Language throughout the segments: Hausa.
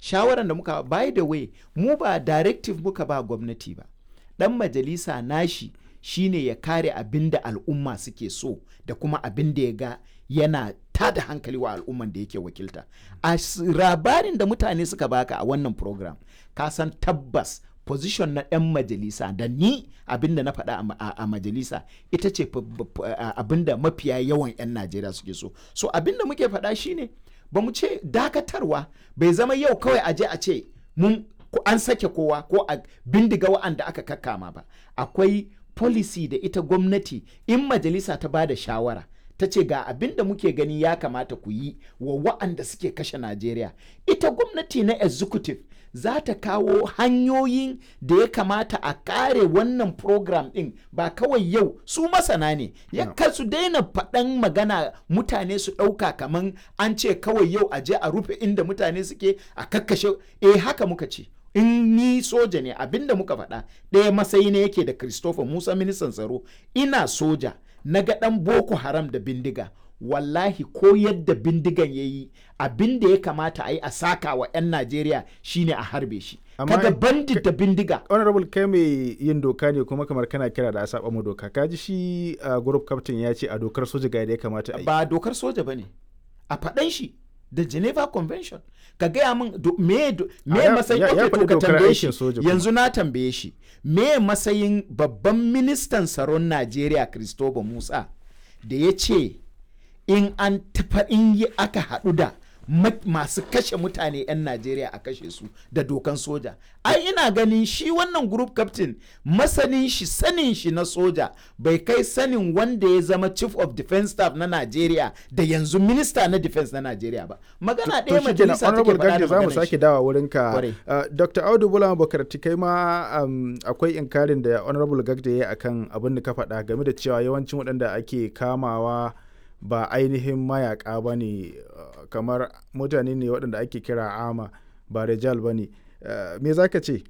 shawaran da muka by the way mu ba directive muka ba gwamnati ba dan majalisa nashi shine ya kare abin da al'umma suke so da kuma abin da ya ga yana tada hankali wa al'umman da yake wakilta a labarin da mutane suka baka a wannan program ka san tabbas position na 'yan majalisa da ni abinda na faɗa a majalisa ita ce abinda mafiya yawan 'yan najeriya suke so so abinda muke faɗa shine ba mu ce dakatarwa bai zama yau kawai aje a ce mun an sake kowa ko a bindiga wa'anda aka kakkama ba akwai policy da ita gwamnati in majalisa ta ba da shawara ta ce ga abin da muke gani ya kamata ku yi wa wa'anda suke kashe Najeriya. Ita gwamnati na executive za ta kawo hanyoyin da ya kamata a kare wannan program ɗin ba kawai yau su masana ne ya no. su daina faɗan magana mutane su ɗauka kaman an ce kawai yau a je a rufe inda mutane suke a kakkashe eh haka muka ce in ni soja ne abinda muka faɗa ɗaya matsayi ne yake da Christopher Musa ministan tsaro ina soja na ga ɗan boko haram da bindiga wallahi ko yadda bindigan ya yi abin da ya kamata a yi a saka wa 'yan najeriya shine a harbe shi kaga bandit da bindiga honorable kai mai yin doka ne kuma kamar kana kira da a saba mu doka kaji shi uh, group captain ya ce a dokar soja ga ya kamata a yi ba dokar soja bane a faɗan shi da geneva convention ka gaya min me me matsayin ya ka tambaye shi yanzu na tambaye shi me matsayin babban ministan tsaron najeriya christopher musa da ya ce in an tafa in yi aka haɗu da masu kashe mutane 'yan najeriya a kashe su da dokan soja ai ina ganin shi wannan group captain masanin shi sanin shi na soja bai kai sanin wanda ya zama chief of defense staff na najeriya da yanzu minista na defense na najeriya ba magana ɗaya majalisa take faɗa da za mu sake dawa wurin ka dr audu bula bakarti kai ma akwai inkarin da honorable gagda ya yi akan abin da ka faɗa game da cewa yawancin waɗanda ake kamawa ba ainihin mayaka ba ne kamar mutane ne waɗanda ake kira ama ba rejal ba ne me za ka ce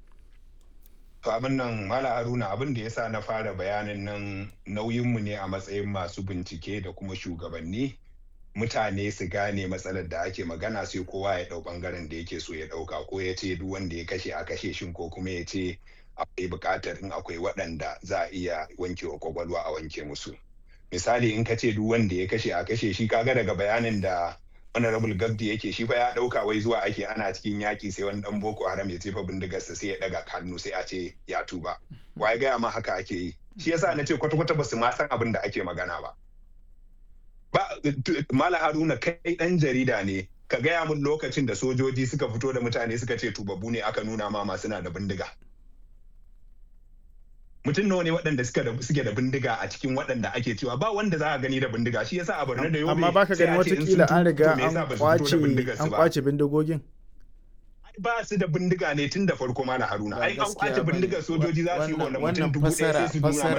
abin nan mala haruna abin da ya sa na fara bayanin nan nauyinmu ne a matsayin masu bincike da kuma shugabanni mutane su gane matsalar da ake magana sai kowa ya ɗau ɓangaren da yake so ya ɗauka ko ya ce duk wanda ya kashe a kashe shin ko kuma ya ce akwai buƙatar in akwai waɗanda za a iya wankewa kwakwalwa a wanke musu misali in ka ce duk wanda ya kashe a kashe shi kaga daga bayanin da honorable gabdi yake shi fa ya dauka wai zuwa ake ana cikin yaki sai wani dan boko haram ya jefa bindigarsa sai ya daga hannu sai a ce ya tuba waye gaya ma haka ake yi shi yasa na ce kwata kwata basu ma san abin da ake magana ba ba mala haruna kai dan jarida ne ka gaya mun lokacin da sojoji suka fito da mutane suka ce tubabbu ne aka nuna ma masu na da bindiga mutum nawa ne waɗanda suke da bindiga a cikin waɗanda ake cewa ba wanda za a gani da bindiga shi yasa a Borno da Yobe amma baka gani watakila an riga an kwace an kwace bindigogin ba su da bindiga ne tun da farko ma na haruna ai an kwace bindigar sojoji za su yi wannan mutum dubu ɗaya sai su nuna mana